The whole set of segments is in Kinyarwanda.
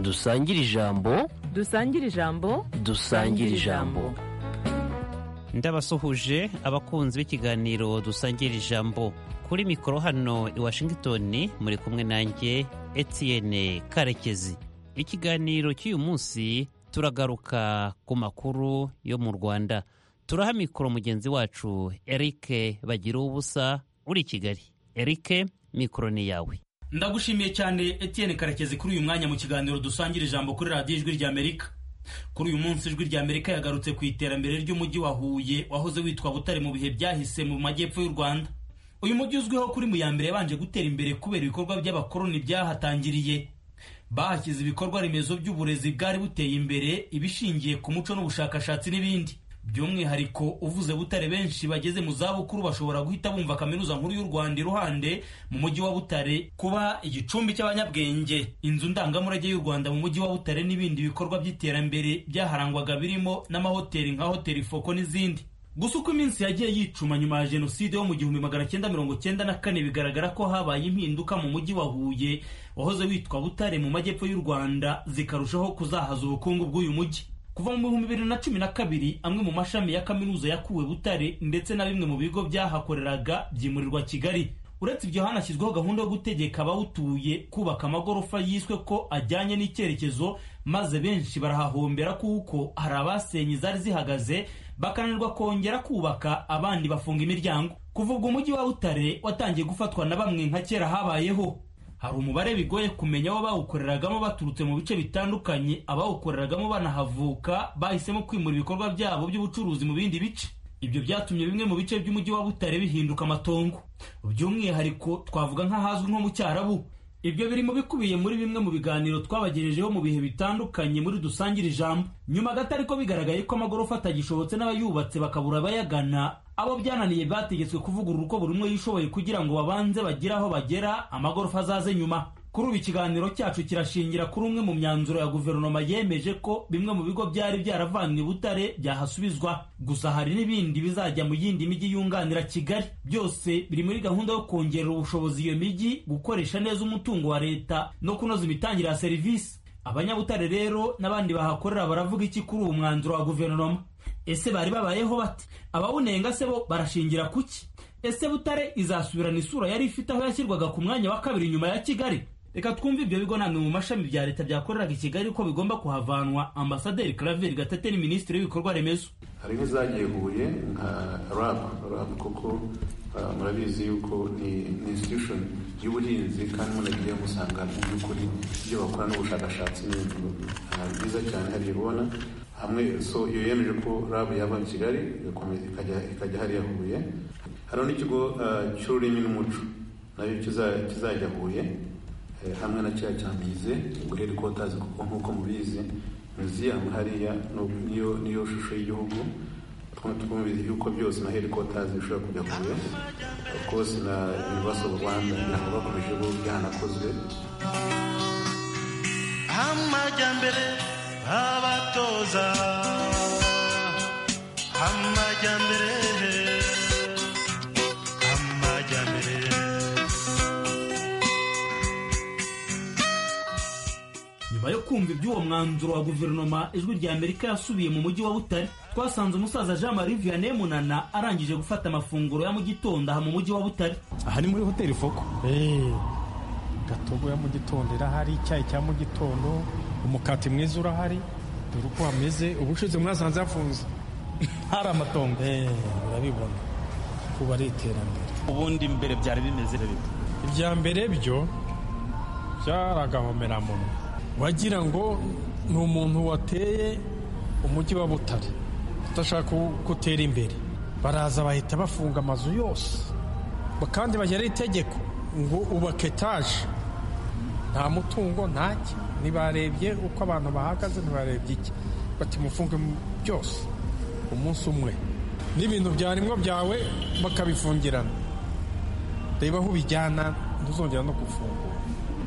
dusangire ijambo dusangire ijambo dusangire ijambo ndabasuhuje abakunzi b'ikiganiro dusangira ijambo kuri mikoro hano i washington muri kumwe nanjye etienne karekezi ikiganiro cy'uyu munsi turagaruka ku makuru yo mu rwanda turaha mikoro mugenzi wacu eric bagira ubusa uri i kigali eric mikoro ni yawe ndagushimiye cyane etienne karekezi kuri uyu mwanya mu kiganiro dusangira ijambo kuri radiyo ijwi ry'amerika kuri uyu munsi ijwi ry'amerika yagarutse ku iterambere ry'umujyi wa huye wahoze witwa butare mu bihe byahise mu majyepfo y'u rwanda uyu mujyi uzwiho kuri mu ya mbere yabanje gutera imbere kubera ibikorwa by'abakoloni byahatangiriye bahashyize ibikorwa remezo by'uburezi bwari buteye imbere ibishingiye ku muco n'ubushakashatsi n'ibindi by'umwihariko uvuze butare benshi bageze mu zabukuru bashobora guhita bumva kaminuza nkuru y'u rwanda iruhande mu mujyi wa butare kuba igicumbi cy'abanyabwenge inzu ndangamurage y'u rwanda mu mujyi wa butare n'ibindi bikorwa by'iterambere byaharangwaga birimo n'amahoteli nka hoteli foko n'izindi gusa uko iminsi yagiye yicuma nyuma ya jenoside yo mu gihumbi magana cyenda mirongo cyenda na kane bigaragara ko habaye impinduka mu mujyi wa huye wahoze witwa butare mu majyepfo y'u rwanda zikarushaho kuzahaza ubukungu bw'uyu mujyi kuva mu bihumbi bibiri na cumi na kabiri amwe mu mashami ya kaminuza yakuwe butare ndetse na bimwe mu bigo byahakoreraga byimurirwa kigali uretse ibyo hanashyizweho gahunda yo gutegeka abawutuye kubaka amagorofa yiswe ko ajyanye n'icyerekezo maze benshi barahahombera kuko hari abasenye zari zihagaze bakananirwa kongera kubaka abandi bafunga imiryango kuva ubwo umujyi wa butare watangiye gufatwa na bamwe nka kera habayeho hari umubare bigoye kumenya abo bawukoreragamo baturutse mu bice bitandukanye abawukoreragamo banahavuka bahisemo kwimura ibikorwa byabo by'ubucuruzi mu bindi bice ibyo byatumye bimwe mu bice by'umujyi wa butare bihinduka amatongo by'umwihariko twavuga nk'ahazwi nko mu cyarabu ibyo birimo bikubiye muri bimwe mu biganiro twabagejejeho mu bihe bitandukanye muri dusangire ijambo nyuma gato ariko bigaragaye ko amagorofa atagishobotse n'abayubatse bakabura abayagana abo byananiye bategetswe kuvugurura uko buri umwe yishoboye kugira ngo babanze bagire aho bagera amagorofa azaze nyuma kuri ubu ikiganiro cyacu kirashingira kuri umwe mu myanzuro ya guverinoma yemeje ko bimwe mu bigo byari byaravanywe butare byahasubizwa gusa hari n'ibindi bizajya mu yindi mijyi yunganira kigali byose biri muri gahunda yo kongerera ubushobozi iyo mijyi gukoresha neza umutungo wa leta no kunoza imitangire ya serivisi abanyabutare rero n'abandi bahakorera baravuga iki kuri uwo mwanzuro wa guverinoma ese bari babayeho bate abawunenga se bo barashingira kuki ese butare izasubirana isura yari ifite aho yashyirwaga ku mwanya wa kabiri nyuma ya kigali reka twumve ibyo bigo namwe mu mashami bya leta byakoreraga i kigali ko bigomba kuhavanwa ambasaderi Claver gatete ni minisitiri w'ibikorwa remezo hari n'izagiye huye nka rab rab kuko murabizi yuko ni institution y'ubuhinzi kandi munagiye musanga mu by'ukuri ibyo bakora n'ubushakashatsi n'ibintu byiza cyane haribona hamwe so iyo yemeje ko rab yava mu kigali ikajya hariya huye hari n'ikigo cy'ururimi n'umuco nabyo kizajya huye hamwe na cya cyamize ubwo herikotazi kuko nk'uko mubizi muziyamu hariya niyo niyo shusho y'igihugu twumvise yuko byose na herikotazi bishobora kujya kure rwose na ibibazo rwanda ntabwo bakomeje byanakozwe amajyambere abatoza amajyambere nyuma yo kumva iby'uwo mwanzuro wa guverinoma ijwi rya amerika yasubiye mu mujyi wa butare twasanze umusaza jean marie vianney munana arangije gufata amafunguro ya mu gitondo aha mu mujyi wa butare aha ni muri hoteli foko gatogo ya mu gitondo irahari icyayi cya mu gitondo umukati mwiza urahari dore uko hameze ubushize mwasanze hafunze hari amatongo urabibona kuba ari iterambere ubundi mbere byari bimeze ibya mbere byo byaragahomeramumwe wagira ngo ni umuntu wateye umujyi wa butare udashaka gutera imbere baraza bahita bafunga amazu yose kandi bagera itegeko ngo ubake etaje nta mutungo ntacyo ntibarebye uko abantu bahagaze ntibarebye iki bati mufunge byose umunsi umwe n'ibintu byarimwo byawe bakabifungirana reba aho ubijyana ntuzongera no gufungura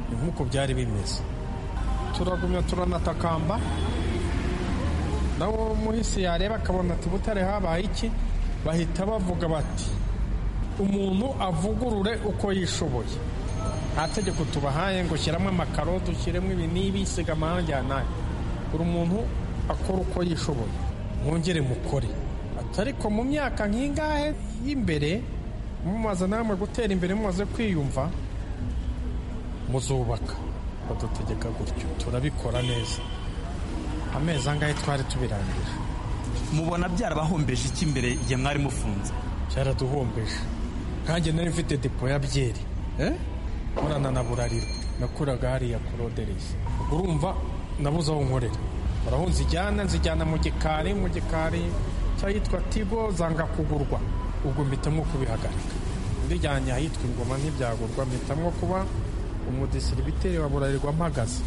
ni nk'uko byari bimeze turagumya turanatakamba nawo muhisi yareba akabona ati butare habaye iki bahita bavuga bati umuntu avugurure uko yishoboye nta tegeko tubahaye ngo shyiramo amakaro dushyiremo ibi n'ibi siga amarangi aha n'aya buri muntu akora uko yishoboye mwongere mukore Ati ariko mu myaka nk'ingahe y'imbere mumaze namwe gutera imbere mumaze kwiyumva muzubaka badutegeka gutyo turabikora neza amezi angahe twari tubirangira mubona byarabahombeje iki mbere igihe mwari mufunze cyaraduhombeje nkanjye nari mfite depo ya byeri nkorana na burarirwa nakuraga hariya kurodereza urumva nabuze aho nkorera baraho nzijyana nzijyana mu gikari mu gikari cyahitwa tigo zanga kugurwa ubwo mpitamo kubihagarika ndijyanye ahitwa ingoma ntibyagurwa mpitamo kuba umudisiribiteri wa burarirwa mpagaze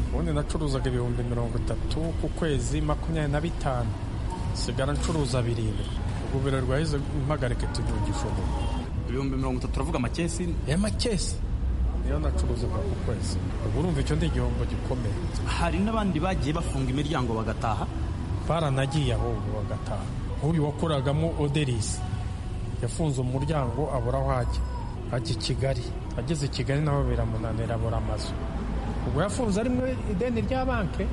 ubundi nacuruzaga ibihumbi mirongo itatu ku kwezi makumyabiri na bitanu sigara ncuruza birindwi ubwo burarirwa yahise impagarike tugira igishoro ibihumbi mirongo itatu turavuga amakesi ya makesi niyo nacuruzaga ku kwezi ubwo urumva icyo ni igihombo gikomeye hari n'abandi bagiye bafunga imiryango bagataha baranagiye ahubwo bagataha nk'uyu wakoragamo oderisi yafunze umuryango abura aho ajya ajya i kigali ageze i kigali naho biramunanira abura amazu ubwo yafunze arimo ideni rya banki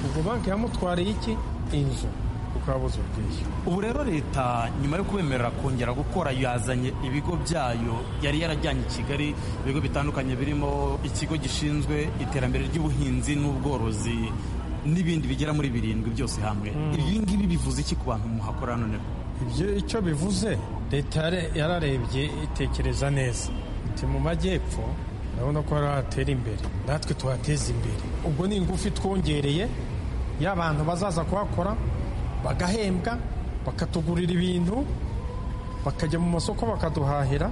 ubwo banki yamutwariye iki inzu kuko yabuze ubwishyu ubu rero leta nyuma yo kubemerera kongera gukora yazanye ibigo byayo yari yarajyanye i kigali ibigo bitandukanye birimo ikigo gishinzwe iterambere ry'ubuhinzi n'ubworozi n'ibindi bigera muri birindwi byose hamwe ibi ngibi bivuze iki ku bantu muhakorera none ibyo icyo bivuze leta yare- yararebye itekereza neza iti mu majyepfo urabona ko hari hatera imbere natwe tuhateza imbere ubwo ni ingufu twongereye y'abantu bazaza kuhakora bagahembwa bakatugurira ibintu bakajya mu masoko bakaduhahira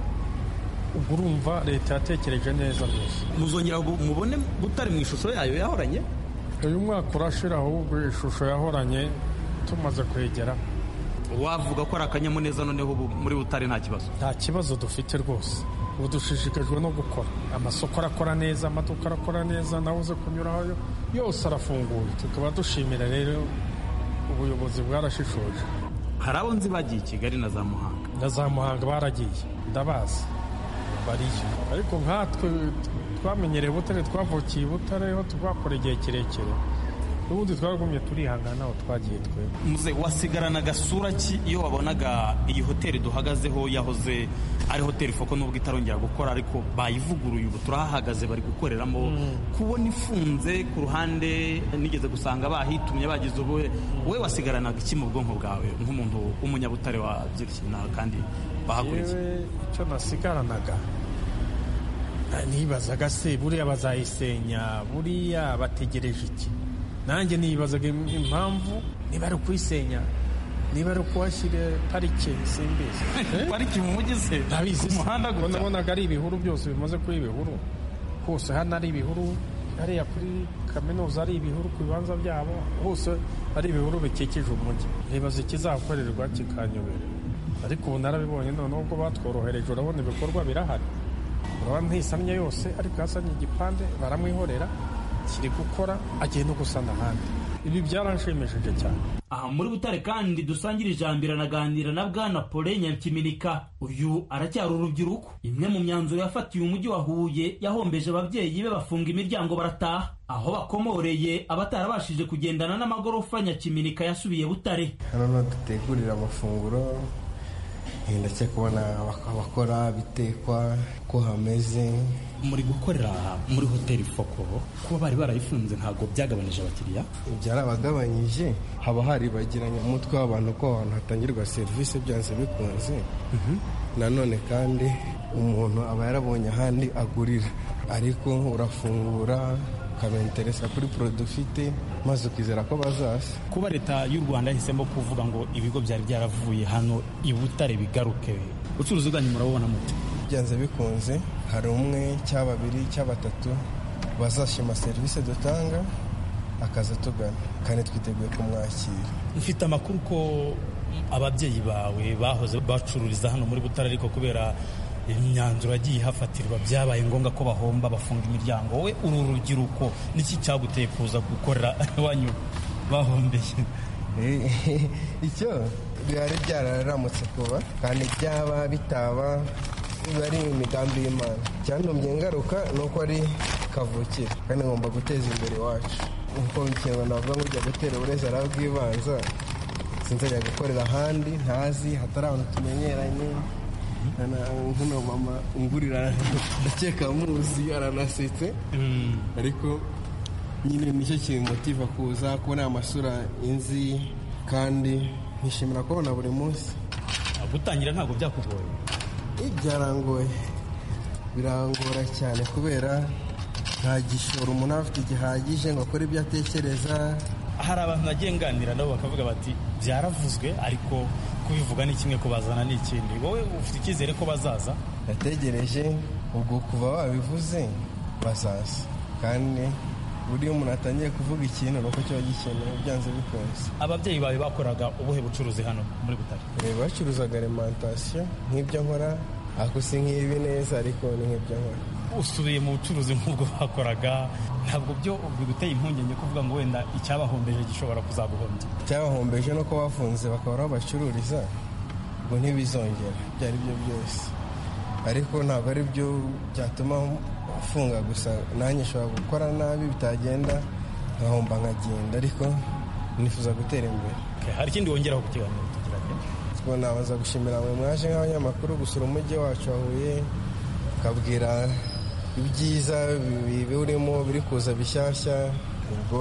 ubwo urumva leta yatekereje neza rwose muzongera gu- mubone butari mu ishusho yayo yahoranye uyu mwaka urashira ahubwo ishusho yahoranye tumaze kwegera wavuga ko ari akanyamuneza noneho ubu muri butare nta kibazo nta kibazo dufite rwose ubu dushishikajwe no gukora amasoko arakora neza amaduka arakora neza nawe uze kunyuraho yo- yose arafunguye tukaba dushimira rero ubuyobozi bwarashishoje hari abo nzi bagiye i kigali na za muhanga na za muhanga baragiye ndabazi bariyo ariko nkatwe twamenyereye butare twavukiye i butare ho twakora igihe kirekire n'ubundi twaragumye turihangana aho twagiye twebwe muze wasigarana agasura ki iyo wabonaga iyi hoteli duhagazeho yahoze ari hoteli foko nubwo itarongera gukora ariko bayivuguruye ubu turahahagaze bari gukoreramo kubona ifunze ku ruhande nigeze gusanga bahitumye bagize ubu we wasigaranaga iki mu bwonko bwawe nk'umuntu w'umunyabutare wabyirukiye nawe kandi bahakurikiye yewe icyo nasigaranaga nta- nibazaga se buriya bazayisenya buriya bategereje iki nanjye nibazaga im- impamvu niba ari ukuyisenya niba ari ukuhashyira parike simbizi pariki mu mujyi se ntabizi ku muhanda gusa nabonaga ari ibihuru byose bimaze kuba ibihuru hose hano ari ibihuru hariya kuri kaminuza ari ibihuru ku bibanza byabo hose ari ibihuru bikikije umujyi nibaza ikizakorerwa kikanyobera ariko ubu narabibonye noneho ubwo batworohereje urabona ibikorwa birahari urabona ntisamye yose ariko yasamye igipande baramwihorera kiri gukora agiye no gusana ahandi ibi byaranshimishije cyane aha muri butare kandi dusangira ijambo iranaganira na bwana pole nyakiminika uyu aracyari urubyiruko imwe mu myanzuro yafatiye umujyi wa huye yahombeje ababyeyi be bafunga imiryango barataha aho bakomoreye abatarabashije kugendana n'amagorofa nyakiminika yasubiye butare hano dutegurira amafunguro eh, ndetse kubona abak- abakora bitekwa uko hameze muri gukorera muri hoteli foko kuba bari barayifunze ntabwo byagabanije abakiriya byarabagabanyije haba hari bagiranye umutwe w'abantu ko ahantu hatangirwa serivisi byanze bikunze nanone kandi umuntu aba yarabonye ahandi agurira ariko urafungura ukabenteresa kuri porodo ufite maze ukizera ko bazaza kuba leta y'u rwanda yahisemo kuvuga ngo ibigo byari byaravuye hano i butare bigaruke ubucuruzi bwanyu murabubona mute byanze bikunze hari umwe cyangwa babiri cyangwa batatu bazashima serivisi dutanga akaza tugana kandi twiteguye kumwakira ufite amakuru ko ababyeyi bawe bahoze bacururiza hano muri butare ariko kubera imyanzuro yagiye ihafatirwa byabaye ngombwa ko bahomba bafunga imiryango wowe uru rubyiruko niki cyaguteye kuza gukorera iwanyu bahombeye Eh, icyo byari byararamutse kuba kandi byaba bitaba biba ari imigambi y'imana icyantumye ngaruka ni uko ari kavukire kandi ngomba guteza imbere iwacu nk'uko ikintu navuga ngo ujya gutera uburezi arabwibanza sinzajya gukorera ahandi ntazi hatari abantu tumenyeranye nk'uno mama ungurira ndakeka muzi aranasetse ariko nyine nicyo kimutiva kuza kubona amasura inzi kandi nishimira kubona buri munsi gutangira ntabwo byakugoye ibyarangoye birangora cyane kubera nta gishoro umuntu aba afite gihagije ngo akore ibyo atekereza hari abantu nagiye nganira nabo bakavuga bati byaravuzwe ariko kubivuga ni kimwe kubazana ni ikindi wowe ufite icyizere ko bazaza yategereje ubwo kuva wabivuze bazaza kandi buriya umuntu atangiye kuvuga ikintu ni uko kiba gikenewe byanze bikunze ababyeyi bawe bakoraga ubuhe bucuruzi hano muri butare Eh, bacuruzaga alimantasiyo nk'ibyo nkora ako si nk'ibi neza ariko ni nk'ibyo nkora usubiye mu bucuruzi nk'ubwo bakoraga ntabwo byo biguteye impungenge kuvuga ngo wenda icyabahombeje gishobora kuzaguhombya cyabahombeje no kuba bafunze bakaba aho bacururiza ngo ntibizongere ibyo ari byo byose ariko ntabwo ari byo byatuma ufunga gusa nanjye nshobora gukora nabi bitagenda nkahomba nkagenda ariko nifuza gutera imbere Okay, hari ikindi wongeraho ku kiganiro tugira ngo ubwo nabanza gushimira mwe mwaje nk'abanyamakuru gusura umujyi wacu wa Huye ukabwira ibyiza bi- biwurimo biri kuza bishyashya ubwo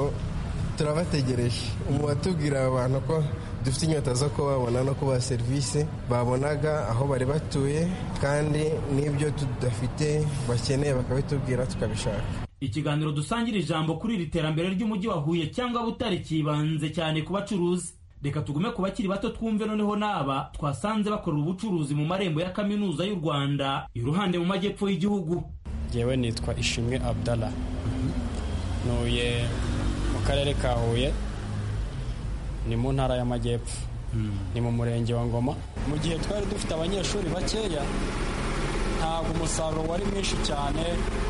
turabategereje umu watubwira abantu ko dufite inyota zo kubabona no kubaha serivisi babonaga aho bari batuye kandi n'ibyo tudafite bakeneye bakabitubwira tukabishaka ikiganiro dusangira ijambo kuri iri terambere ry'umujyi wa huye cyangwa butare cyibanze cyane ku bacuruzi reka tugume ku bakiri bato twumve noneho n'aba twasanze bakorera ubucuruzi mu marembo ya kaminuza y'u rwanda iruhande mu majyepfo y'igihugu ngewe nitwa ishimwe abdalla ntuye mu karere ka huye ni mu ntara y'amajyepfo ni mu murenge wa ngoma mu gihe twari dufite abanyeshuri bakeya ntabwo umusaruro wari mwinshi cyane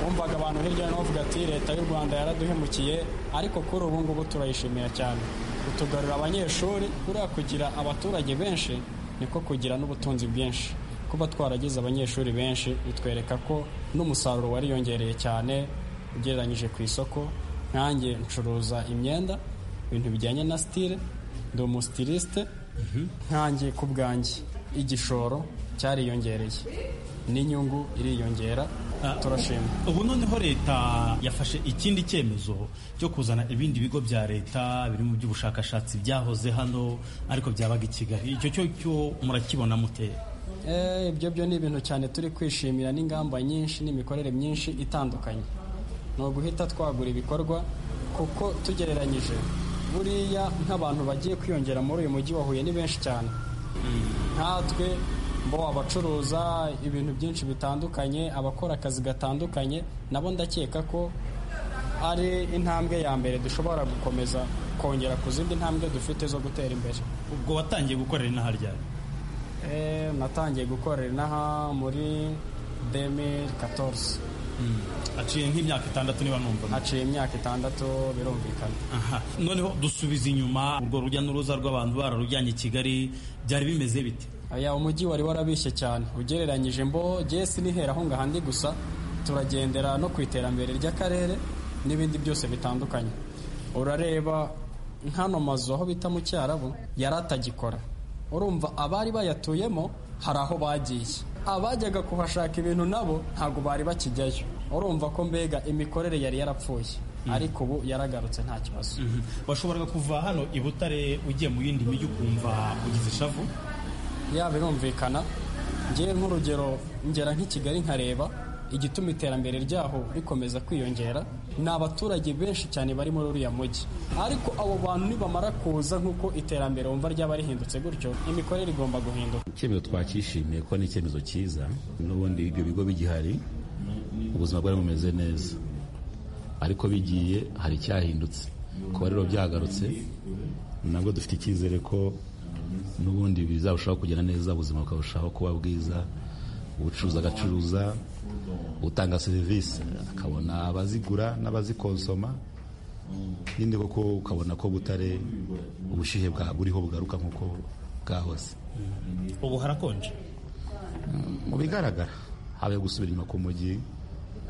wumvaga abantu hirya no hino bavuga ati leta y'u rwanda yaraduhemukiye ariko kuri ubu ngubu turayishimiye cyane kutugarura abanyeshuri kuriya kugira abaturage benshi niko kugira n'ubutunzi bwinshi kuba twaragize abanyeshuri benshi bitwereka ko n'umusaruro wariyongereye cyane ugereranyije ku isoko nkanjye ncuruza imyenda ibintu bijyanye na sitire ndi umusitirisite nkanjye ku bwanjye igishoro cyariyongereye n'inyungu iriyongera turashima ubu noneho leta yafashe ikindi cyemezo cyo kuzana ibindi bigo bya leta biri mu by'ubushakashatsi byahoze hano ariko byabaga i kigali icyo cyo cyo murakibona mute Eh, ibyo byo ni ibintu cyane turi kwishimira n'ingamba nyinshi n'imikorere myinshi itandukanye ni uguhita twagura ibikorwa kuko tugereranyije buriya nk'abantu bagiye kwiyongera muri uyu mujyi wa huye ni benshi cyane nkatwe bo abacuruza ibintu byinshi bitandukanye abakora akazi gatandukanye nabo ndakeka ko ari intambwe ya mbere dushobora gukomeza kongera ku zindi ntambwe dufite zo gutera imbere ubwo watangiye gukorera inaha ryari Eh, natangiye gukorera inaha muri 2014 aciye nk'imyaka itandatu niba numva haciye imyaka itandatu birumvikana Aha. noneho dusubiza inyuma urwo rujya n'uruza rw'abantu bararujyanye i kigali byari bimeze bite aya umujyi wari warabishye cyane ugereranyije mbo jye sinihera aho ngahandi gusa turagendera no ku iterambere ry'akarere n'ibindi byose bitandukanye urareba nk'ano mazu aho bita mu cyarabu yari atagikora urumva abari bayatuyemo hari aho bagiye abajyaga kuhashaka ibintu nabo ntabwo bari bakijyayo urumva ko mbega imikorere yari yarapfuye ariko ubu yaragarutse nta kibazo washoboraga kuva hano i butare ugiye mu yindi mijyi ukumva ugize ishavu ya birumvikana ngewe nk'urugero ngera nk'i kigali nkareba igituma iterambere ryaho rikomeza kwiyongera ni abaturage benshi cyane bari muri uriya mujyi ariko abo bantu nibamara kuza nk'uko iterambere wumva ryaba rihindutse gutyo imikorere igomba guhinduka icyemezo twakishimiye ko ni icyemezo cyiza n'ubundi ibyo bigo bigihari ubuzima bwari bumeze neza ariko bigiye hari icyahindutse kuba rero byagarutse nabwo dufite icyizere ko n'ubundi bizarushaho kugenda neza ubuzima bukarushaho kuba bwiza ubucuruzi agacuruza utanga serivisi akabona abazigura n'abazikonsoma nyine koko ukabona ko butare ubushyuhe buriho bugaruka nk'uko bwahose ubu harakonje mu bigaragara habaye gusubira inyuma k'umujyi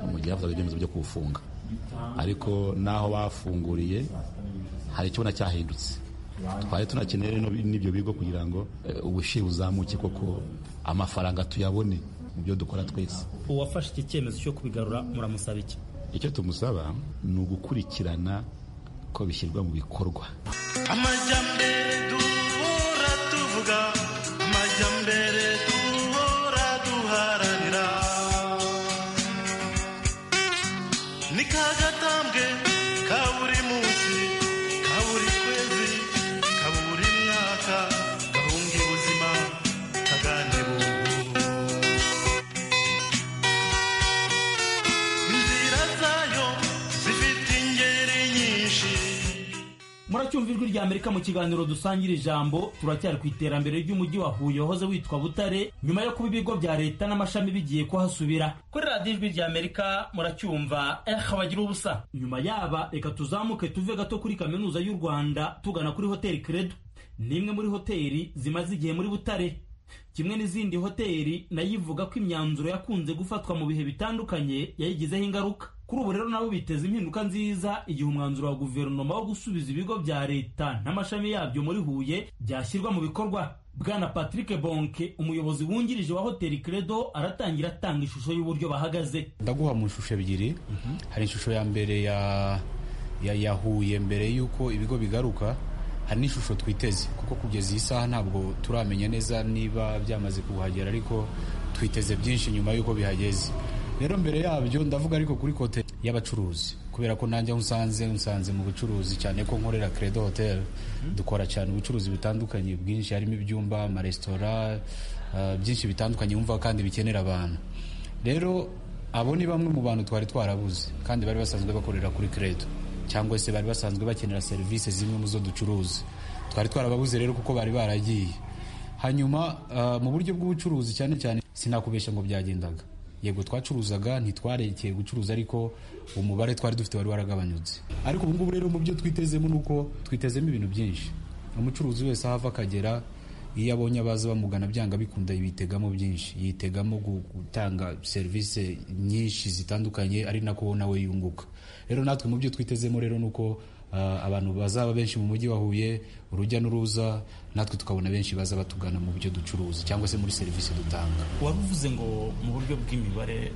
umujyi hafatwaga ibyemezo byo kuwufunga ariko n'aho bafunguriye hari ikibona cyahindutse twari tunakeneye rero n'ibyo bigo kugira ngo eh, ubushyuhe buzamuke koko amafaranga tuyabone mu byo dukora twese uwafashe iki cyemezo cyo kubigarura muramusaba iki icyo tumusaba ni ugukurikirana ko bishyirwa mu bikorwa amajyambere duhora tuvuga amajyambere duhora duharanira ni ka gatambwe ka buri munsi ka buri kwezi ka buri mwaka gahunga ubuzima kagane bungu inzira zayo zifite ingeri nyinshi muracyumva ijwi rya amerika mu kiganiro dusangira ijambo turacyari ku iterambere ry'umujyi wa huye wahoze witwa butare nyuma yo kuba ibigo bya leta n'amashami bigiye kuhasubira kuri radiyo ijwi rya amerika muracyumva eh bagira ubusa nyuma yaba reka tuzamuke tuve gato kuri kaminuza y'u rwanda tugana kuri hoteli credo ni imwe muri hoteli zimaze igihe muri butare kimwe n'izindi hoteli nayo ivuga ko imyanzuro yakunze gufatwa mu bihe bitandukanye yayigizeho ingaruka kuri ubu rero nabo biteza impinduka nziza igihe umwanzuro wa guverinoma wo gusubiza ibigo bya leta n'amashami yabyo muri huye byashyirwa mu bikorwa bwana patrick bonke umuyobozi wungirije wa hoteli credo aratangira atanga ishusho y'uburyo bahagaze ndaguha mu ishusho ebyiri hari ishusho ya mbere ya ya yahuye mbere y'uko ibigo bigaruka hari n'ishusho twiteze kuko kugeza iyi saha ntabwo turamenya neza niba byamaze kuhagera ariko twiteze byinshi nyuma y'uko bihageze rero mbere yabyo ndavuga ariko kuri kote y'abacuruzi kubera ko nanjye aho unsanze unsanze mu bucuruzi cyane ko nkorera credo hotel dukora cyane ubucuruzi butandukanye bwinshi harimo ibyumba amaresitora ah, byinshi bitandukanye wumva kandi bikenera abantu rero abo ni bamwe mu bantu twari twarabuze kandi bari basanzwe bakorera kuri credo cyangwa se bari basanzwe bakenera serivisi zimwe mu zo ducuruza twari twarababuze rero kuko bari baragiye hanyuma ah, mu buryo bw'ubucuruzi cyane cyane sinakubeshya ngo byagendaga yego twacuruzaga ntitwarekeye gucuruza ariko umubare twari dufite wari waragabanyutse ariko ubu ngubu rero mu byo twitezemo ni uko twitezemo ibintu byinshi umucuruzi wese aho ava akagera iyo abonye abaza bamugana byanga bikunda yibitegamo byinshi yitegamo gu- gutanga serivisi nyinshi zitandukanye ari nako nawe yunguka rero natwe mu byo twitezemo rero ni uko ah, abantu bazaba benshi mu mujyi wa Huye urujya n'uruza natwe tukabona benshi baza batugana mu byo ducuruza cyangwa se muri serivisi dutanga wari uvuze ngo mu buryo bw'imibare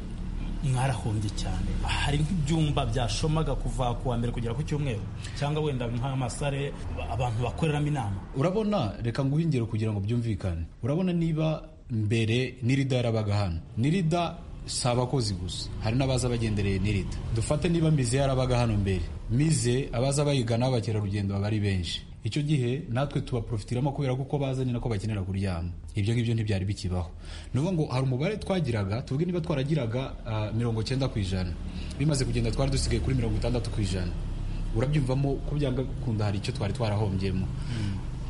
mwarahombye cyane hari nk'ibyumba byashomaga kuva ku wa mbere kugera ku cyumweru cyangwa wenda nk'amasare abantu bakoreramo inama urabona reka nguhe ingero kugira ngo byumvikane urabona niba mbere nirida yarabaga hano nirida si abakozi gusa hari n'abaza bagendereye nirida dufate niba mize yarabaga hano mbere mize abaza bayigana abakerarugendo baba ari benshi icyo gihe natwe tubaprofitiramo kubera kuko bazanye nako bakenera kuryama ibyo ngibyo ntibyari bikibaho ni ukuvuga ngo hari umubare twagiraga tuvuge niba twaragiraga ah, mirongo cyenda ku ijana bimaze kugenda twari dusigaye kuri mirongo itandatu ku ijana urabyumvamo ko byanga gukunda hari icyo twari twarahombyemo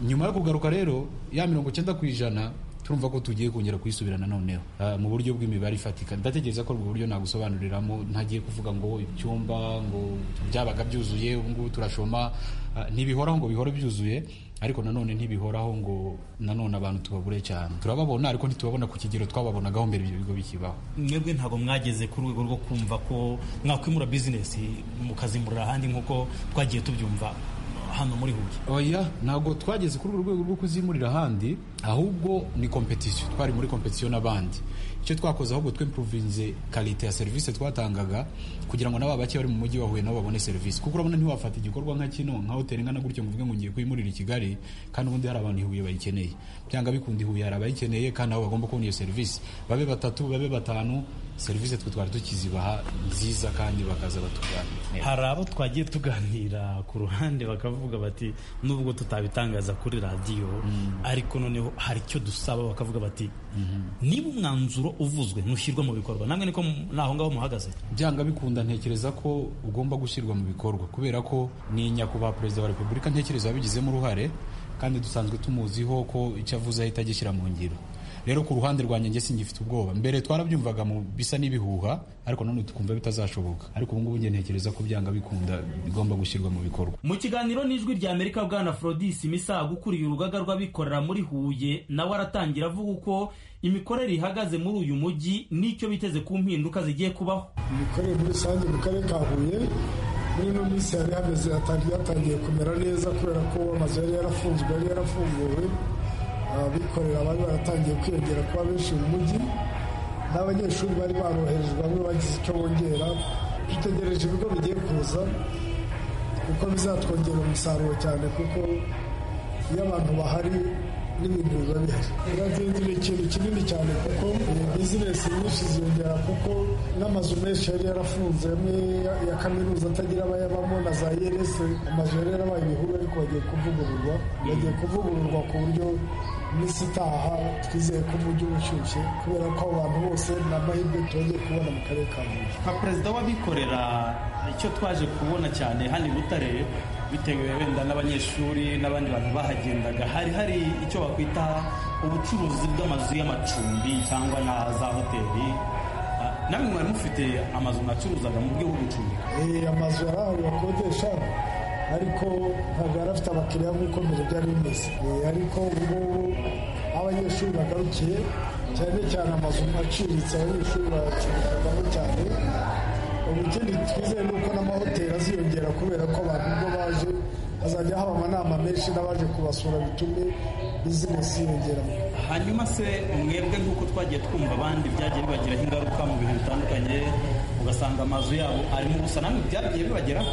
nyuma yo kugaruka rero ya mirongo icyenda ku ijana turumva ko tugiye kongera kuyisubira nanoneho Ah, mu buryo bw'imibare ifatika ndatekereza ko ubwo buryo nagusobanuriramo ntagiye kuvuga ngo ibyumba ngo byabaga byuzuye ubu ngubu turashoma Ah, ntibihoraho ngo bihore byuzuye ariko nanone ntibihoraho ngo nanone abantu tubabure cyane turababona ariko ntitubabona ku kigero twababonagaho mbere ibyo bigo bikibaho mwebwe ntabwo mwageze ku rwego rwo kumva ko mwakwimura bizinesi mukazimurira ahandi nk'uko twagiye tubyumva hano muri huye oya ntabwo twageze kuri uru rwego rwo kuzimurira ahandi ahubwo ni kompetisiyo twari muri kompetisiyo n'abandi icyo twakoze ahubwo twempuruvinze kalite ya serivisi twatangaga kugira ngo n'aba bake bari mu mujyi wa Huye nabo babone serivisi kuko urabona ntiwafata igikorwa nka kino nka hoteli nkana gutyo ngo uvuge ngo ngiye kuyimurira i Kigali kandi ubundi hari abantu i Huye bayikeneye byanga bikunda i Huye hari abayikeneye kandi nabo bagomba kubona iyo serivisi babe batatu babe batanu serivisi twe twari tukizibaha nziza kandi bakaza batugana hari abo twagiye tuganira ku ruhande bakavuga bati nubwo tutabitangaza kuri radiyo ariko noneho hari icyo dusaba bakavuga bati niba umwanzuro uvuzwe ntushyirwa mu bikorwa namwe niko mu- naho ngaho muhagaze byanga bikunda ntekereza ko ugomba gushyirwa mu bikorwa kubera ko ni nyakubahwa perezida wa repubulika ntekereza wabigizemo uruhare kandi dusanzwe tumuziho ko icyo avuze ahita agishyira mu ngiro rero ku ruhande rwanjye njye singifite ubwoba mbere twarabyumvaga mu bisa n'ibihuha ariko none tukumva bitazashoboka ariko ubu ngubu njye ntekereza ko byanga bikunda bigomba gushyirwa mu bikorwa mu kiganiro n'ijwi rya amerika bwana forodisi imisago ukuriye urugaga rw'abikorera muri huye nawe aratangira avuga uko imikorere ihagaze muri uyu mujyi n'icyo biteze ku mpinduka zigiye kubaho imikorere muri rusange mu karere ka huye muri ino minsi yari hameze hatandi- yatangiye kumera neza kubera ko amazu yari yarafunzwe yari yarafunguwe abikorera bari baratangiye kwiyongera kuba benshi mu mujyi n'abanyeshuri bari baroherejwe bamwe bagize icyo bongera dutegereje ibigo bigiye kuza kuko bizatwongera umusaruro cyane kuko iyo abantu bahari n'ibintu biba bihari irazinzi ni ikintu kinini cyane kuko bizinesi nyinshi ziyongera kuko n'amazu menshi yari yarafunze amwe ya- ya kaminuza atagira abayabamo na za yerese amazu yari yarabaye ibihuru ariko bagiye kuvugururwa bagiye kuvugururwa ku buryo iminsi itaha twizeye ko umujyi uba ushyushye kubera ko abantu bose ni amahirwe tugiye kubona mu karere ka huye nka perezida w'abikorera icyo twaje kubona cyane hano i butare bitewe wenda n'abanyeshuri n'abandi bantu bahagendaga hari hari icyo bakwita ubucuruzi bw'amazu y'amacumbi cyangwa na za hoteli Ah, namwe mwari mufite amazu mwacuruzaga mu buryo bwo gucumbika Eh, amazu yari ahantu bakodesha ariko ntabwo yari afite abakiriya nk'uko mbere byari bimeze Eh, ariko ubungubu aho abanyeshuri bagarukiye cyane cyane amazu aciriritse abanyeshuri baracuruzagamo cyane ubu ikindi twizeye ni uko n'amahoteli aziyongera kubera ko abantu ubwo baje hazajya haba amanama menshi n'abaje kubasura bitume bizinesi yiyongera mu hanyuma se mwebwe nk'uko twagiye twumva abandi byagiye bibagiraho ingaruka mu bintu bitandukanye ugasanga amazu yabo arimo ubusa namwe byagiye bibageraho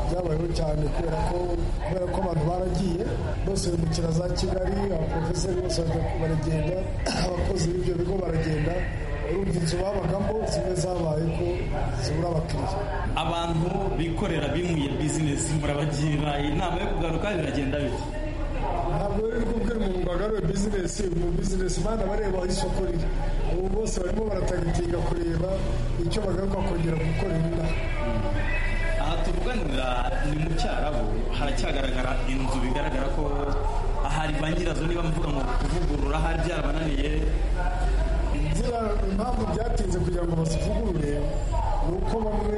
byabayeho cyane kubera ko kubera ko abantu baragiye bose bimukira za kigali abaporofeseri bose bajya- baragenda abakozi b'ibyo bigo baragenda urumva inzu babagamo zimwe zabaye ko zibura abakiriya abantu bikorera bimuye bizinesi murabagira inama yo kugaruka biragenda bite ntabwo rero kubwira umuntu ngo agarure bizinesi mu bizinesi bana bareba aho isoko riri ubu bose barimo baratagitinga kureba icyo bagaruka kongera gukorera inaha aha tuvuganira ni mu cyarabu haracyagaragara inzu bigaragara ko ahari ba nyirazo niba mvuga ngo kuvugurura ahari byarabananiye inzira impamvu byatinze kugira ngo bazivugurure ni uko bamwe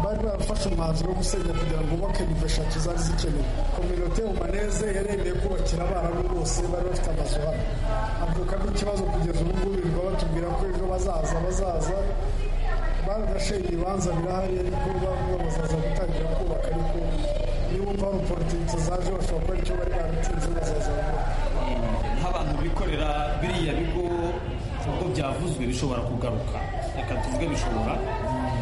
bari barafashe umwanzuro wo gusenya kugira ngo bubake nivo eshatu zari zikenewe kominote umaneze yaremeye kubakira abarabu bose bari bafite amazu hano avukamo ikibazo kugeza ubu ngubu birirwa batubwira ko ejo bazaza bazaza barashenye ibibanza birahari ariko bamwe bazaza gutangira kubaka ariko niba hari politiki zaje bashobora kuba icyo bari baratinze bazaza nk'abantu bikorera biriya bigo ubwo byavuzwe bishobora kugaruka reka tuvuge bishobora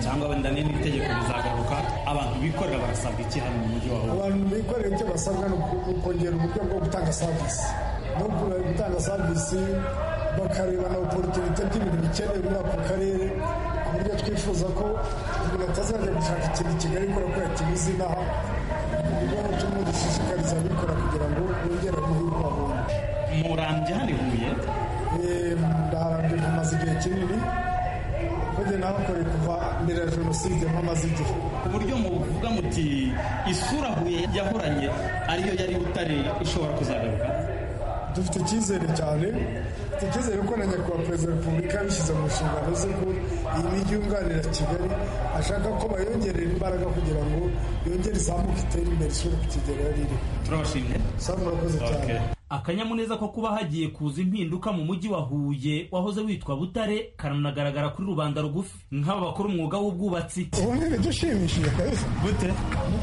cyangwa wenda n'itegeko rizagaruka abantu bikorera barasabwa iki hano mu mujyi wawe abantu bikorera ibyo basabwa ni uku- ni ukongera uburyo bwo gutanga serivisi no ku- gutanga serivisi bakareba na oporutunite by'ibintu bikenewe muri ako karere ku buryo twifuza ko umuntu atazajya gushaka ikintu i kigali kubera ko yakibuze inaha ubwo ni turimo dushishikariza abikora kugira ngo bongere amahirwe babone murambye hano i huye Eh, ndaharambye mpamaze igihe kinini kujya nahakoreye kuva mbere ya jenoside mpamaze igihe ku buryo muvuga muti isura huye yahoranye ariyo yari butare ishobora kuzagaruka dufite icyizere cyane dufite icyizere ko na nyakubahwa perezida wa repubulika yabishyize mu nshingano ze ko iyi mijyi yunganira kigali ashaka ko bayongerera imbaraga kugira ngo yongere izamuke itere imbere isubire ku kigero yari iriho turabashimye sasa murakoze cyane akanyamuneza ko kuba hagiye kuza impinduka mu mujyi wa huye wahoze witwa butare karanagaragara kuri rubanda rugufi nk'aba bakora umwuga w'ubwubatsi ubundi ni dushimishije kabisa gute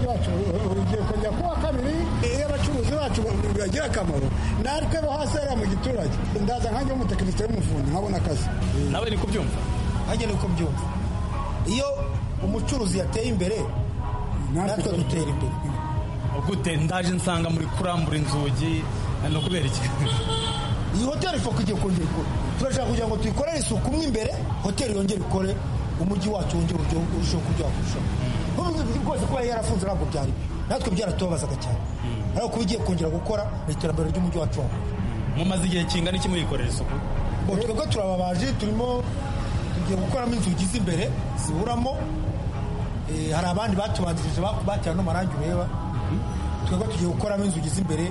bwacu urubyiruko njya kuwa kabiri iyo abacuruzi bacu bagira akamaro natwe bo hasi hariya mu giturage ndaza nkange w'umutekinisiye w'umufundi nkabona akazi nawe niko byumva nanjye niko byumva iyo umucuruzi yateye imbere natwe dutera imbere gute ndaje nsanga muri kurambura inzugi no kubera iki iyi hoteli ifoka igiye kongera ikora turashaka kugira ngo tuyikorere isuku mo imbere hoteli yongere ikore umujyi wacu wongere ururyo- urusheho kuryoha kurushaho nk'ubu rwose kuba yarafunze ntabwo byari natwe byaratubabazaga cyane ariko kuba igiye kongera gukora ni iterambere ry'umujyi wacu wawe mumaze igihe kingana iki muyikorera isuku ngo twebwe turababaje turimo tugiye gukoramo inzugi z'imbere ziburamo Eh, hari abandi batubanzirije ba- bateye ano marangi ureba twebwe tugiye gukoramo inzugi z'imbere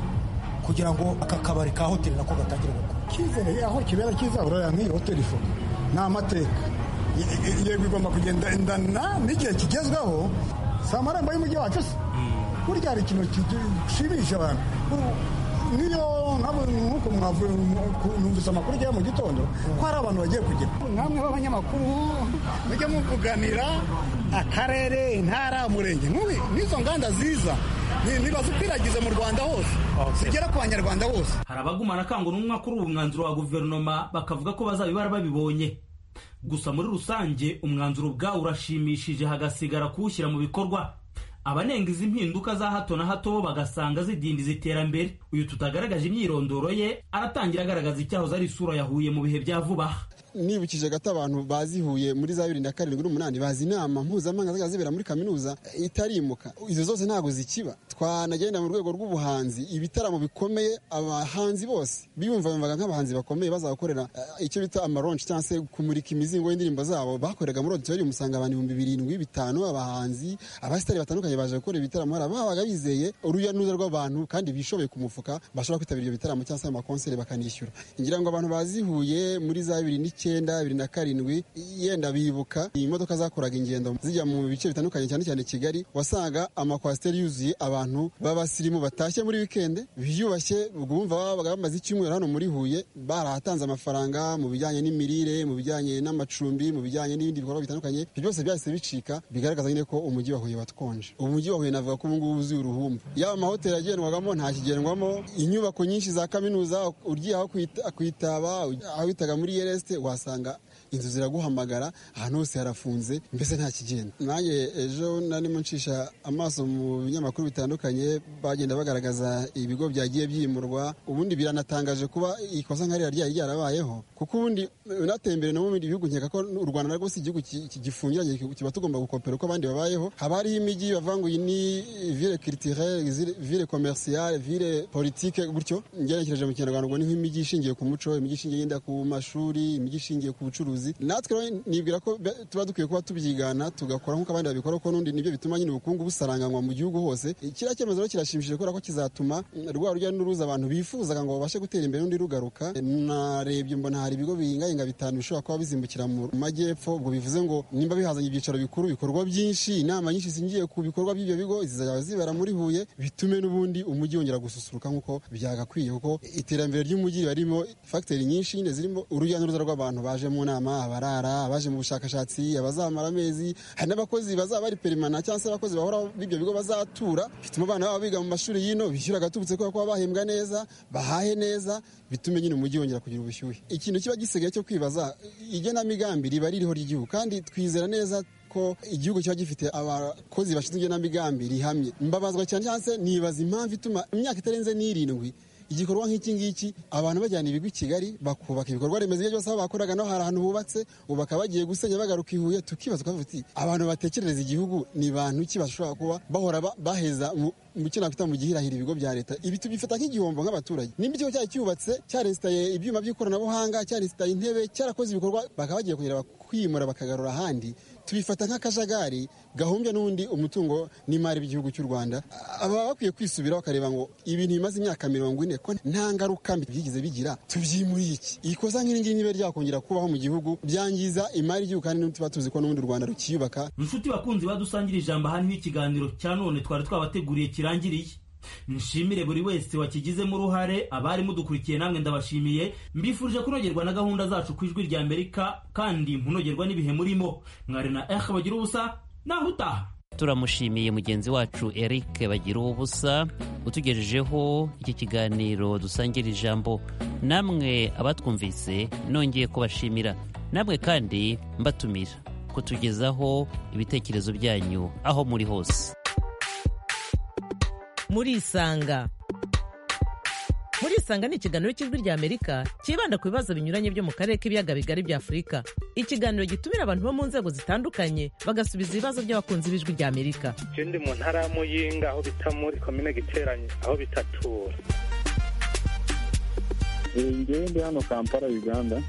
kugira ngo aka kabari ka hoteli nako gatangire gukora icyizere aho kibera cyiza uraya nk'iyi hoteli ifuka ni amateka yego igomba kugenda indana n'igihe kigezweho si amarembo y'umujyi wacu se burya hari ikintu gishimisha abantu niyo nk'uko mwavuye numvise amakuru ujyayo mu gitondo ko hari abantu bagiye kugera namwe b'abanyamakuru mujya muvuganira akarere intara umurenge nk'ubu n'izo nganda ziza nibazikwiragize mu rwanda hose zigera ku banyarwanda bose hari abagumana akanguramwaka kuri uwo mwanzuro wa guverinoma bakavuga ko bazabibara babibonye gusa muri rusange umwanzuro ubwawo urashimishije hagasigara kuwushyira mu bikorwa abanenga izi mpinduka za hato na hato bo bagasanga zidindiza iterambere uyu tutagaragaje imyirondoro ye aratangira agaragaza icyahoze ari isura yahuye mu bihe bya vuba aha nibukije gato abantu bazihuye muri za bibiri na karindwi n'umunani bazi inama mpuzamahanga zajya zibera muri kaminuza itarimuka izo zose ntabwo zikiba twanagenda mu rwego rw'ubuhanzi ibitaramo bikomeye abahanzi bose biyumvamvaga nk'abahanzi bakomeye bazakorera eh, icyo bita amaronshi cyangwa se kumurika imizingo y'indirimbo zabo bakoreraga muri auditorium usanga abantu ibihumbi birindwi bitanu abahanzi abasitari batandukanye baje gukora ibitaramo hari ababaga bizeye urujya n'uruza rw'abantu kandi bishoboye ku mufuka bashobora kwitabira ibyo bitaramo cyangwa se amakonseri bakanishyura ngira ngo abantu bazihuye muri za bibiri n'icyenda icyenda bibiri na karindwi yenda bibuka imodoka zakoraga ingendo zijya mu bice bitandukanye cyane cyane kigali wasangaga amakwasiteri yuzuye abantu b'abasirimu batashye muri wikende biyubashye bwumva babaga bamaze icyumweru hano muri huye barahatanze amafaranga mu bijyanye n'imirire mu bijyanye n'amacumbi mu bijyanye n'ibindi bikorwa bitandukanye ibyo byose byahise bicika bigaragaza nyine ko umujyi wa huye watwonje umujyi wa huye navuga ko ubungubu uzuye uruhumbu yaba amahoteli agendwagamo ntakigendwamo inyubako nyinshi za kaminuza ugiye aho kwita- kwitaba aho bitaga muri yereste uhasanga inzu ziraguhamagara ahantu hose harafunze mbese nta kigenda nanjye ejo narimo nshisha amaso mu binyamakuru bitandukanye bagenda bagaragaza ibigo byagiye byimurwa ubundi biranatangaje kuba ikosa nka ririya ryari ryarabayeho kuko ubundi unatembere no mu bindi bihugu nkeka ko u rwanda narwo si igihugu ki- ki- gifungiranye ki- kiba tugomba gukopera uko abandi babayeho haba hariho imijyi bavanguye ni ville culturelle zile- ville commerciale ville politique gutyo ngerekereje mu kinyarwanda ubwo ni nk'imijyi ishingiye ku muco imijyi ishingiye yenda ku mashuri imijyi ishingiye ku bucuruzi natwe rero nibwira ko be- tuba dukwiye kuba tubyigana tugakora nk'uko abandi babikora kuko n'undi nibyo bituma nyine ubukungu busaranganywa mu gihugu hose kiriya cyemezo rero kirashimishije kubera ko kizatuma eh, rwa rujya n'uruza abantu bifuzaga ngo babashe gutera imbere n'undi rugaruka narebye mbona hari ibigo bihingayinga bitanu bishobora kuba bizimbukira mu majyepfo ubwo bivuze ngo nimba bihazanye ibyicaro bikuru bikorwa byinshi inama nyinshi zingiye ku bikorwa by'ibyo bigo zizajya zibera muri huye bitume n'ubundi umujyi wongera gususuruka nk'uko byagakwiye kuko iterambere ry'umujyi riba ririmo fagiteri nyinshi nyine zirimo urujya n'uruza rw'abantu baje mu nama abarara abaje mu bushakashatsi abazamara amezi hari n'abakozi bazaba bari perimana cyangwa se abakozi bahoraho b'ibyo bigo bazatura bituma abana babo biga mu mashuri y'ino bishyura agatubutse kubera ko baba bahembwa neza bahahe neza bitume nyine umujyi wongera kugira ubushyuhe ikintu kiba gisigaye cyo kwibaza igenamigambi riba ririho ry'igihugu kandi twizera neza ko igihugu kiba gifite abakozi bashinzwe igenamigambi rihamye mbabazwa cyane cyangwa se nibaza impamvu ituma imyaka itarenze n'irindwi igikorwa nk'iki ngiki abantu bajyana ibigo i kigali bakubaka ibikorwa remezo ibyo byose aho bakoraga naho hari ahantu hubatse ubaka bagiye gusenya bagaruka i huye tukibaza tukavuga tuti abantu batekerereza igihugu ni bantu ki bashobora kuba bahora ba- baheza mu mu cyo nakwita mu gihirahira ibigo bya leta ibi tubyifata nk'igihombo nk'abaturage nimba ikigo cyari cyubatse cyaresitaye ibyuma by'ikoranabuhanga cyaresitaye intebe cyarakoze ibikorwa bakaba bagiye kongera kwimura bakagarura ahandi tubifata nk'akajagari gahombya n'ubundi umutungo n'imari by'igihugu cy'u rwanda aba bakwiye kwisubira bakareba ngo ibintu bimaze imyaka mirongo ine ko nta ngaruka mbi byigize bigira tubyimuriye iki ikosa nk'iri ngiri niba ryakongera kubaho mu gihugu byangiza imari y'igihugu kandi tuba tuzi ko n'ubundi u rwanda rukiyubaka inshuti bakunzi badusangira ijambo aha niho ikiganiro cya none twari twabateguriye kirangiriye nshimire buri wese wakigizemo uruhare abari mudukurikiye namwe ndabashimiye mbifurije kunogerwa na gahunda zacu ku ijwi rya amerika kandi munogerwa n'ibihe murimo mwari na ehe bagira ubusa naho utaha turamushimiye mugenzi wacu eric bagira ubusa utugejejeho iki kiganiro dusangira ijambo namwe abatwumvise nongeye kubashimira namwe kandi mbatumira kutugezaho ibitekerezo byanyu aho muri hose murisanga murisanga ni ikiganiro cy'ijwi rya amerika cyibanda ku bibazo binyuranye byo mu karere k'ibiyaga bigari bya afurika ikiganiro gitumira abantu bo mu nzego zitandukanye bagasubiza ibibazo by'abakunzi b'ijwi rya amerika Je ndi mu ntara ya Muyinga aho bita muri komine Giteranyi aho bitatura ngewe ndi hano kampala uganda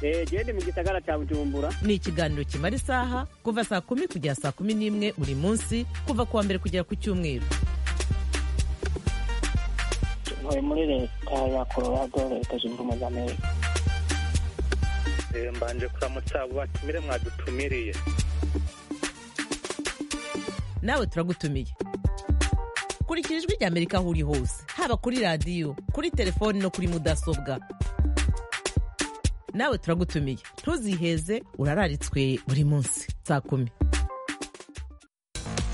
eee ndi mu gisagara cya bujumbura ni ikiganiro kimara isaha kuva saa kumi kugera saa kumi n'imwe buri munsi kuva ku wa mbere kugera ku cyumweru ntuye muri leta ya colorado leta zunze ubumwe za amerika Eh, mbanje kuramutsa abo batumire mwadutumiriye nawe turagutumiye kurikira ijwi rya amerika aho uri hose haba kuri radiyo kuri telefoni no kuri mudasobwa nawe turagutumiye ntuziheze urararitswe buri munsi saa kumi